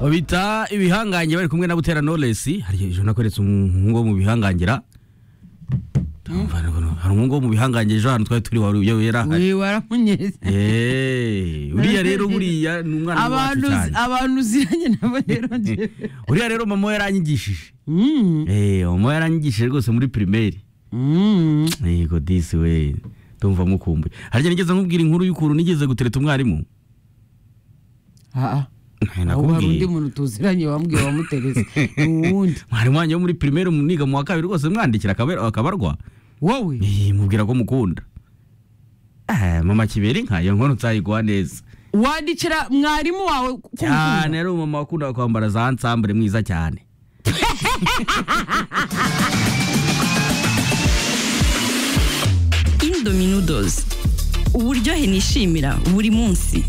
babita ibihangange bari kumwe na butera noresi hari ejo nakweretse umuhungu wo mu bihangangira hari umuhungu wo mu bihangange ejo ahantu twari turi wari uyo yera we waramunyereza Eh, uriya rero buriya ni umwana wacu abantu cyane abantu uziranye nabo rero njye uriya rero mama we yaranyigishije Eh, mama we yaranyigishije rwose muri primaire yego disi we ndumva mukumbuye harya nigeze nkubwira inkuru y'ukuntu nigeze gutereta umwarimu Eh, ahubwo hari undi nakubwiye muntu tuziranye wambwiye wamutereza ni uwundi mwarimu wanjye wo muri primaire niga mu wa kabiri rwose mwandikira akabe- akabarwa wowe Eh, mubwira ko mukunda Eh, mama kibera inka iyo nkono nzayiguha neza wandikira mwarimu wawe ko umukunda? cyane ari umumama wakundaga kwambara za nsambure mwiza cyane Indominoodles uburyohe nishimira buri munsi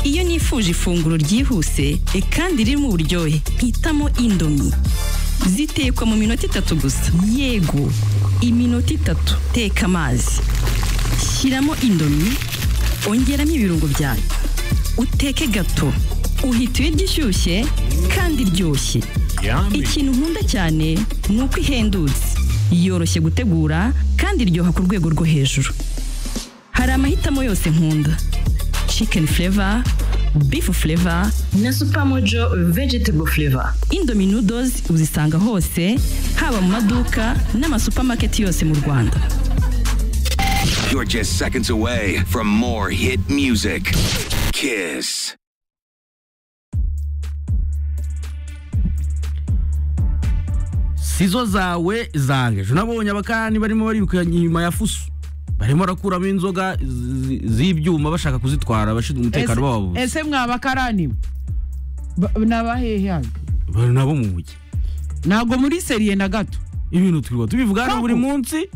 iyo nifuje ifunguro ryihuse e kandi ririmo uburyohe mpitamo indomi zitekwa mu minota itatu gusa yego iminota itatu teka amazi shyiramo indomi ongeramo ibirungo byayo uteke gato uhita uyirya ishyushye kandi iryoshye ikintu nkunda cyane ni uko ihendutse yoroshye gutegura kandi iryoha ku rwego rwo hejuru hari amahitamo yose nkunda chicken flavor beef flavor na supermojo vegetable flavor indomie noodles uzisanga hose haba mu maduka n'amasupamaketi yose mu rwanda You're just seconds away from more hit music. Kiss. sizo zawe zange ejo nabonye abakani barimo barikanye inyuma ya fuso barimo barakuramo inzoga zi- z'ibyuma bashaka kuzitwara abashinzwe umutekano babo Ese- ese mwa bakarani Ba- nabahehe hano? bari nabo mu mujyi ntabwo muri seriye na gato ibintu turiwa tubivuga hano Koko. buri munsi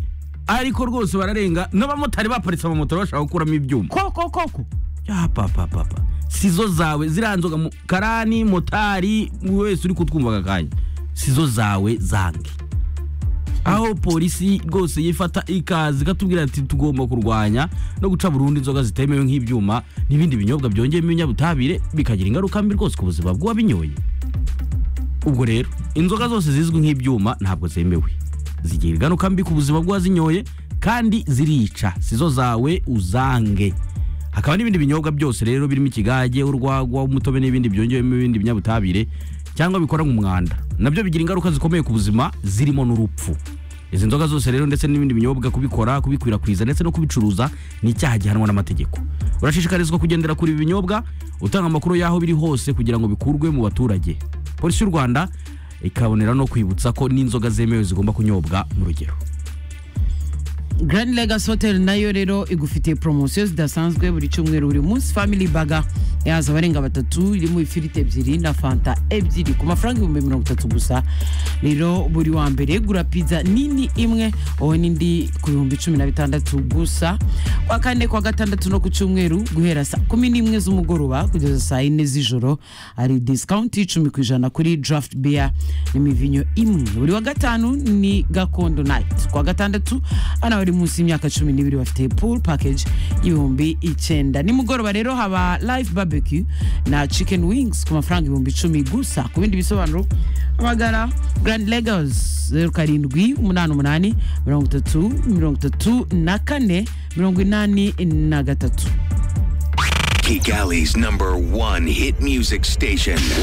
ariko rwose bararenga n'abamotari baparitse amamoto bashaka gukuramo ibyuma koko koko ya papa papa sizo zawe ziriya nzoga mu- karani motari wese uri kutwumva aka kanya sizo zawe zange aho polisi rwose yifata ikaza ikatubwira ati tugomba kurwanya no guca burundu inzoga zitemewe nk'ibyuma n'ibindi binyobwa byongeyemo ibinyabutabire bikagira ingaruka mbi rwose ku buzima bw'uwabinyoye ubwo rero inzoga zose zizwi nk'ibyuma ntabwo zemewe zigira ingaruka mbi ku buzima bw'uwazinyoye kandi zirica sizo zawe uzange hakaba n'ibindi binyobwa byose rero birimo ikigage urwagwa umutobe n'ibindi byongewemo ibindi binyabutabire cyangwa bikora nk'umwanda nabyo bigira ingaruka zikomeye ku buzima zirimo n'urupfu izi nzoga zose rero ndetse n'ibindi binyobwa kubikora kubikwirakwiza ndetse no kubicuruza ni icyaha gihanwa n'amategeko urashishikarizwa kugendera kuri ibi binyobwa utanga amakuru y'aho biri hose kugira ngo bikurwe mu baturage polisi y'u rwanda ikabonera no kwibutsa ko n'inzoga zemewe zigomba kunyobwa mu rugero Grand Legacy Hotel nayo rero igufitiye promosiyo zidasanzwe buri cyumweru buri munsi Family Burger yaza abarenga batatu irimo ifiriti ebyiri na fanta ebyiri ku mafaranga ibihumbi mirongo itatu gusa rero buri wa mbere gura pizza nini imwe wowe n'indi ku bihumbi cumi na bitandatu gusa kwa kane kwa gatandatu no ku cyumweru guhera saa kumi n'imwe z'umugoroba kugeza saa yine z'ijoro hari disikawunti y'icumi ku ijana kuri draft beer n'imivinyo imwe buri wa gatanu ni gakondo night ku wa gatandatu hano bari munsi y'imyaka cumi n'ibiri bafite pool package y'ibihumbi icyenda nimugoroba rero haba live barbecue na chicken wings ku mafaranga ibihumbi icumi gusa ku bindi bisobanuro hamagara grand legos zeru karindwi umunani umunani mirongo itatu mirongo itatu na kane mirongo inani na gatatu Geek Alley's number one hit music station. 101.9